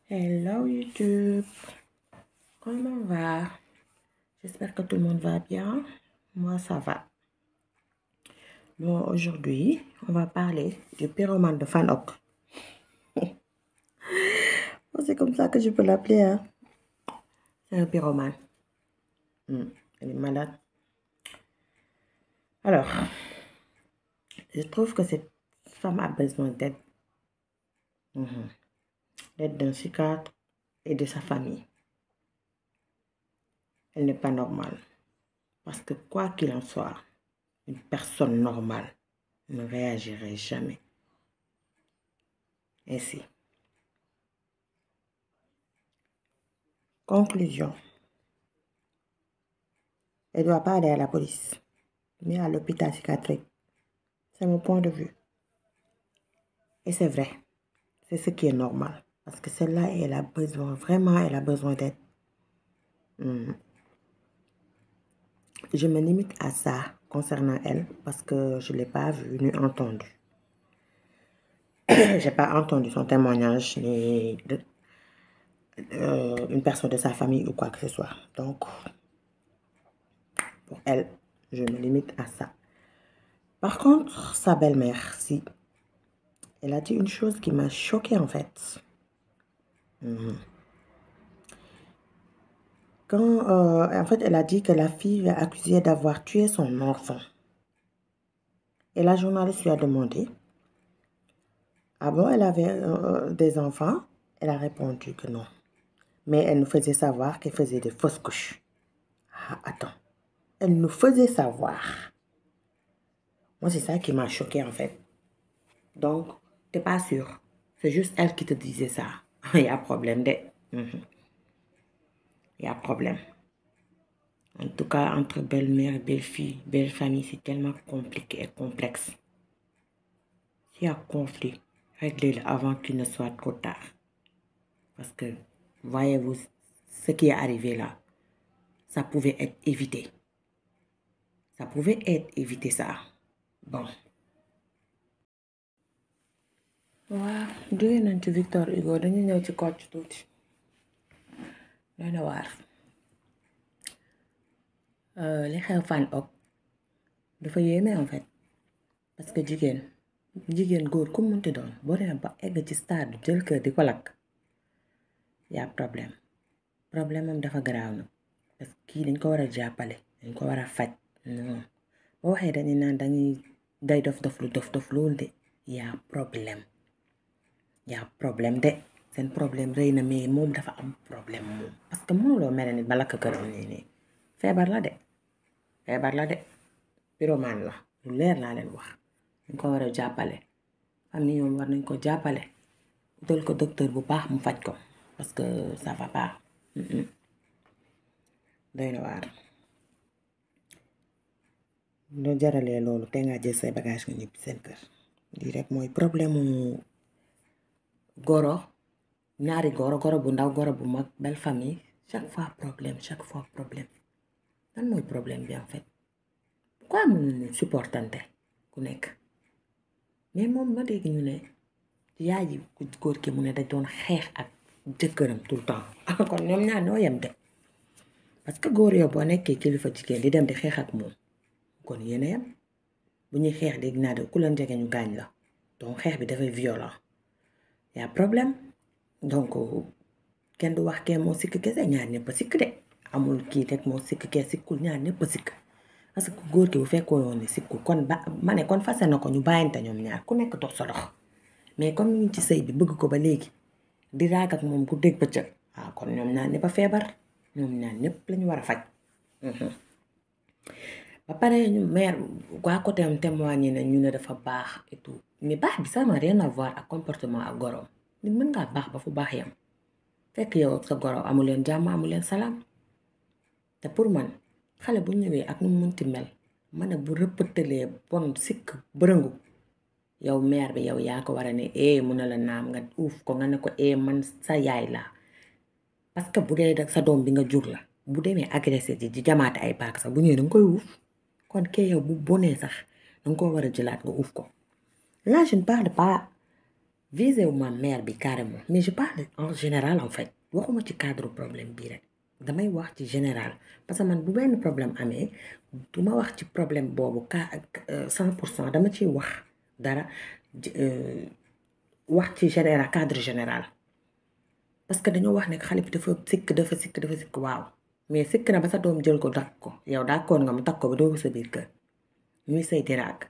Hello YouTube, comment va? J'espère que tout le monde va bien. Moi, ça va. Bon, aujourd'hui, on va parler du pyromane de Fanok. Bon, C'est comme ça que je peux l'appeler. Hein? C'est un pyromane. Hmm, Elle est malade. Alors, je trouve que cette femme a besoin d'aide. Mhm. D'aide d'un psychiatre et de sa famille. Elle n'est pas normale. Parce que quoi qu'il en soit, une personne normale ne réagirait jamais ainsi. Conclusion. Elle ne doit pas aller à la police, mais à l'hôpital psychiatrique. C'est mon point de vue. Et c'est vrai. C'est ce qui est normal. Parce que celle-là, elle a besoin, vraiment, elle a besoin d'aide. Mhm. Je me limite à ça concernant elle parce que je ne l'ai pas vue ni entendue. J'ai pas entendu son témoignage ni de, euh, une personne de sa famille ou quoi que ce soit. Donc, pour elle, je me limite à ça. Par contre, sa belle-mère, si, elle a dit une chose qui m'a choquée en fait. Mhm. Quand, euh, en fait, elle a dit que la fille est accusée d'avoir tué son enfant. Et la journaliste lui a demandé, ah bon, elle avait euh, des enfants? Elle a répondu que non. Mais elle nous faisait savoir qu'elle faisait des fausses couches. Ah, attends. Elle nous faisait savoir. Moi, c'est ça qui m'a choquée en fait. Donc, t'es pas sûr. C'est juste elle qui te disait ça. Il y a problème de. Mhm. Il y a problème. En tout cas, entre belle-mère et belle-fille, belle-famille, c'est tellement compliqué et complexe. S'il y a conflit, réglez-le avant qu'il ne soit trop tard. Parce que, voyez-vous, ce qui est arrivé là, ça pouvait être évité. Ça pouvait être évité ça. Bon. waaw jóge nañ ci Victor Hugo dañu ñëw ci Kocc tuuti doy na waar Euh, li xew fan ok dafa yéeme en fait parce que jigéen jigéen góor ku munti doon boo demee ba egg ci stade jël kër di ko lakk yaa problème problème am dafa garaaw nag parce que kii dañ ko war a jàppale dañ ko war a faj non boo waxee dañuy naan dañuy day dof dof lu dof dof loolu de yaa problème yaa problème de seen problème rëy na mais moom dafa am problème moom parce que mënuloo mere nit ba lakk këram nii nii feebar la de feebar la de pyromane la lu leer laa leen wax dañ ko war a jàppale famille yoon war nañ ko jàppale utal ko docteur bu baax mu faj ko parce que ça va pas Mm-mm. doy na waar loo jaralee loolu te nga jël say bagage nga ñibbi seen kër lii rek mooy problème mu goro ñaari goro goro bu ndaw goro bu mag belle famille chaque fois problème chaque fois problème lan mooy problème bi en fait pourquoi mënuñu supportante ku nekk mais moom ma dégg ñu ne yaay ji ku góor ki mu ne da doon xeex ak jëkkëram tout le temps kon ñoom ñaar ñoo yem de parce que góor yow boo nekkee kilifa jigéen di dem di xeex ak moom kon yéen a yem bu ñuy xeex dégg naa de ku leen jege ñu gaañ la donc xeex bi dafay violent y a problème donc kenn du wax kee moo sikk kese ñaar ñëpp a sikk de amul kii rek moo sikk kee sikkul ñaar ñëpp a sikk parce que góor ki bu fekkoon woon ne sikkul kon ba ma ne kon fase na ko ñu bàyyante ñoom ñaar ku nekk dox sa dox mais comme ñu ngi ci sëy bi bëgg ko ba léegi di raag ak moom ku dégg bëccëg waaw kon ñoom ñaar ñëpp a feebar ñoom ñaar ñëpp lañu war a faj Mhm. ba pare ñu mère waa côté am témoigné na ñu ne dafa baax et tout mais baax bi ça n'a rien à voir ak comportement ak goroom nit mën ngaa baax ba fu baax yam fekk yow ak sa goro amu leen jàmm amu leen salaam te pour man xale bu ñëwee ak nu mu munti mel ma ne bu rëppëtalee bon sikk bërëngu yow mère bi yow yaa ko war a ne eh mun na la naam nga uuf ko nga ne ko eh man sa yaay laa parce que bu dee sa doom bi nga jur la bu demee agressé ji di jamaate ay paak sax bu ñëwee danga koy uuf kon kee yow bu bonee sax danga ko war a jëlaat nga uuf ko là je ne parle pas visé wu ma mère bi carrément mais je parle en général en fait waxuma ci cadre problème bii rek damay wax ci général parce que man bu benn problème amee du ma wax ci problème boobu ka cent pour cent dama ciy wax dara wax ci général cadre général parce que dañoo wax ne xale bi dafa sikk dafa sikk dafa sikk waaw mais sikk na ba sa doom jël ko takk ko yow d'accord nga mu takk ko ba doo ko sa biir kër ñuy sëy di raag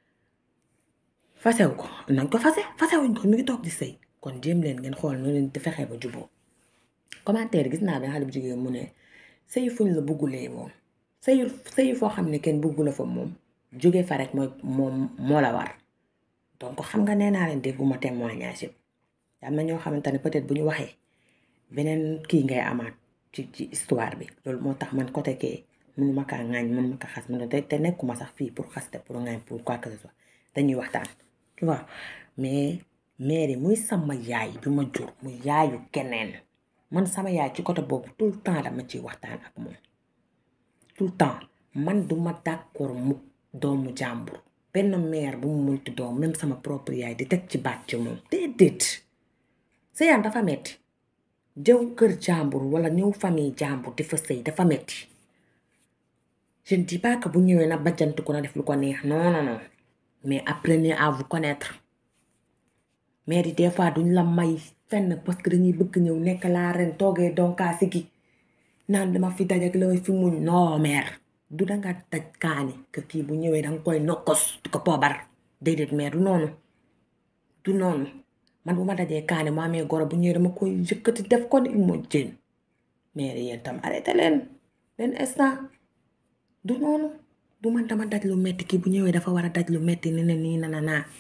fasew ko nañ ko fase fasewuñ ko mi ngi toog di sëy kon jéem leen ngeen xool nu leen di fexee ba juboo commentaire gis naa benn xale bu jigéen mu ne sëy fuñ la buggulee moom sëy sëy foo xam ne kenn buggu la fa moom jóge fa rek mooy moom moo la war donc xam nga nee naa leen dégguma témoignage yëpp am na ñoo xamante ne peut-être bu ñu waxee beneen kii ngay amaat ci ci histoire bi loolu moo tax man côté kee mënu ma kaa ŋaañ mënu ma kaa xas mënu te te nekkuma sax fii pour xaste pour ŋaañ pour quoi que ce soit dañuy waxtaan tu vois mais mère muy sama yaay bi ma jur mu yaayu keneen man sama yaay ci côté boobu tout le temps dama ciy waxtaan ak moom tout le temps man duma d'accord mu doomu jàmbur benn mère bu mu munti doom même sama propre yaay di teg ci baat ci moom déedéet sëyaan dafa metti jëw kër jàmbur wala ñëw famille jàmbur di fa sëy dafa metti je ne dis pas que bu ñëwee na bajjantu ko na def lu ko neex non non non mais apprenez à vous connaître mais di des fois duñ la may fenn parce que dañuy bëgg ñëw nekk laa ren toogee donkaa si gi naan dama fi daj ak la fi muñ non mère du danga daj kaani que kii bu ñëwee danga koy nokkos di ko poobar déedéet mère du noonu du noonu man bu ma dajee kaani mu amee goro bu ñëwee dama koy yëkkati def ko ni moo jën mère yéen tam arrêté leen leen instant du noonu du man dama daj lu metti kii bu ñëwee dafa war a daj lu metti ni ne nii na na naa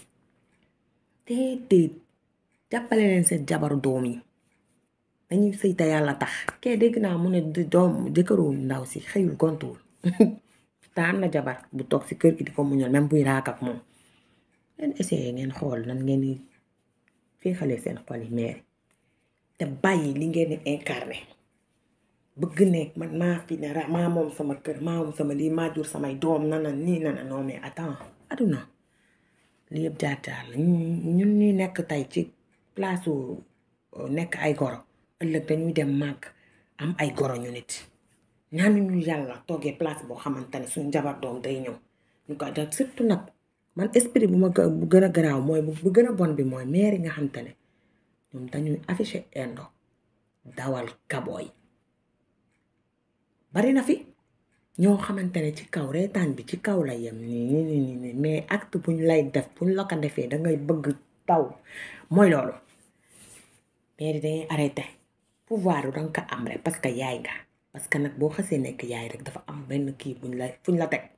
déedéet jàppale leen seen jabaru doom yi dañuy sëy te yàlla tax kee dégg naa mu ne doom jëkkëru ndaw si xëyul gontuwul te am na jabar bu toog si kër gi di ko muñal même buy raak ak moom ngeen essayé ngeen xool nan ngeen di féexalee seen xol yi meeri te bàyyi li ngeen di incarné bëgg ne man maa fi ne ra maa moom sama kër maa moom sama lii maa jur samay doom nana nii nana non mais attends aduna li yëpp jaar jaar la ñun ñuy nekk tey ci place nekk ay goro ëllëg dañuy dem màgg am ay goro ñu nit ñaanu ñu yàlla toogee place boo xamante ne suñu jabar doom day ñëw ñu ko def surtout nag man esprit bu ma bu gën a garaaw mooy bu gën a bon bi mooy maire yi nga xamante ne ñoom dañuy affiché indo dawal kabooy bari na fi ñoo xamante ne ci kaw reetaan bi ci kaw la yem nii nii nii nii mais acte buñ lay def buñ la ko defee dangay bëgg taw mooy loolu mais di dangay arrêté pouvoir du danga ko am rek parce que yaay nga parce que nag boo xasee nekk yaay rek dafa am benn kii buñ la fuñ la teg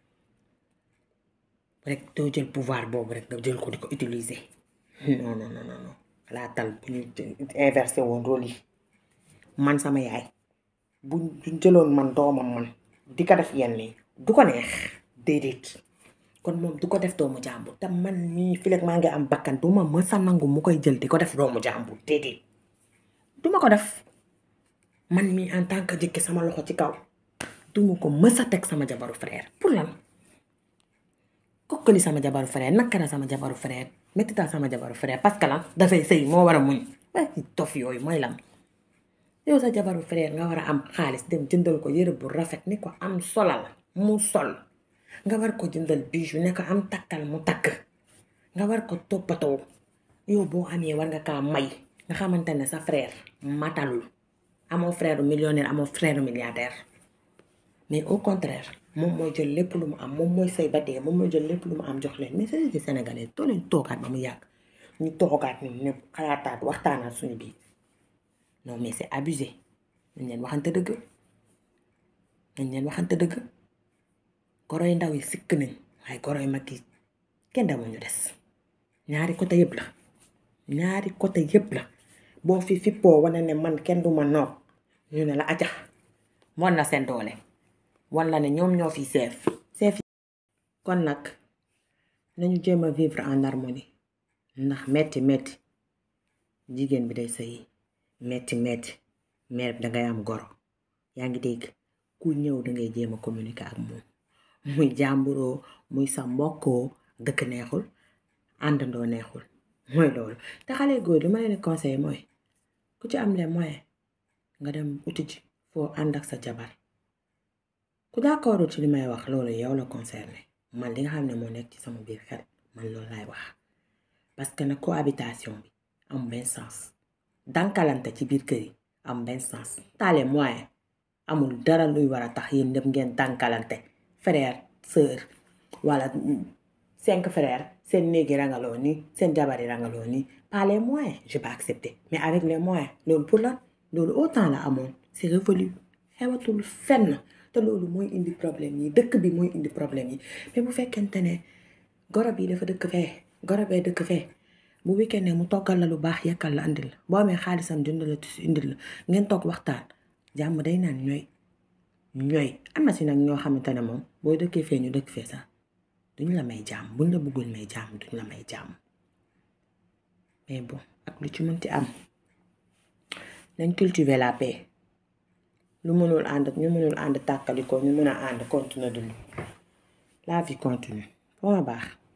rek doo jël pouvoir boobu rek nga jël ko di ko utiliser non non non non xalaatal bu ñu inversé woon rôle yi man sama yaay buñ buñ jëloon man doomam man di ko def yenn yi du ko neex déedéet kon moom du ko def doomu jàmbur te man mii fi maa ngi am bakkan du ma mës a nangu mu koy jël di ko def doomu jàmbur déedéet du ma ko def man mii en tant que jëkki sama loxo ci kaw du ma ko mës a teg sama jabaru frère pour lan kokkali sama jabaru frère nakara sama jabaru frère mettital sama jabaru frère parce que lan dafay sëy moo war a muñ waaye ci tof yooyu mooy lan yow sa jabaru frère nga war a am xaalis dem jëndal ko yëre bu rafet ni ko am solal mu sol nga war ko jëndal bijou ne ko am takkal mu takk nga war ko toppatoo yow boo amee war nga kaa may nga xamante ne sa frère matalul amoo frère millionnaire amoo frère milliardaire mais au contraire moom mooy jël lépp lu mu am moom mooy say ba dee moom mooy jël lépp lu mu am jox leen mais société sénégalaise doo leen toogaat ba mu yàgg ñu toogaat ni ñëpp xalaataat waxtaanaat suñu biir non mais c'est abusé nañ leen waxante dëgg nañ leen waxante dëgg goro yu ndaw yi sikk nañ waaye goro yu mag yi kenn demul ñu des ñaari côté yëpp la ñaari côté yëpp la boo fi fippoo wane ne man kenn du ma noot ñu ne la aja wan na seen doole wan la ne ñoom ñoo fi seef seef kon nag nañu jéem a vivre en harmonie ndax metti metti jigéen bi day sëyi metti metti mère bi dangay am goro yaa ngi dégg ku ñëw dangay jéem a communiquer ak moom muy jàmburoo muy sa mbokkoo dëkk neexul àndandoo neexul mooy loolu te xale góor li ma leen di conseillé mooy ku ci am les moyens nga dem uti ji foo ànd ak sa jabar ku d'accord ci li may wax loolu yow la concerné man li nga xam ne moo nekk ci sama biir xel man loolu laay wax parce que nag cohabitation bi am benn sens dankalante ci biir kër yi am benn sens taale moyen amul dara luy war a tax yéen ñëpp ngeen dankalante frère sœur wala cinq frères seen néegi rangaloo nii seen jabar yi rangaloo nii pas les moyens je peux accepter mais avec les moyens loolu pour lan loolu autant la amoon c'est révolu xewatul fenn te loolu mooy indi problème yi dëkk bi mooy indi problème yi mais bu fekkente ne goro bi dafa dëkk fee goro bee dëkk fee bu weekend ne mu toggal la lu baax yekkal la andil la boo amee xaalisam jënd la tis indil la ngeen toog waxtaan jàmm day naan ñooy ñooy am na si nag ñoo xamante ne moom boo dëkkee fee ñu dëkk fee sax duñ la may jàmm buñ la bëggul may jàmm duñ la may jàmm mais bon ak lu ci mënti am nañ cultiver la paix lu mënul ànd ñu mënul ànd tàkkaliko ñu mën a ànd continuer dund la vie continue foo ma baax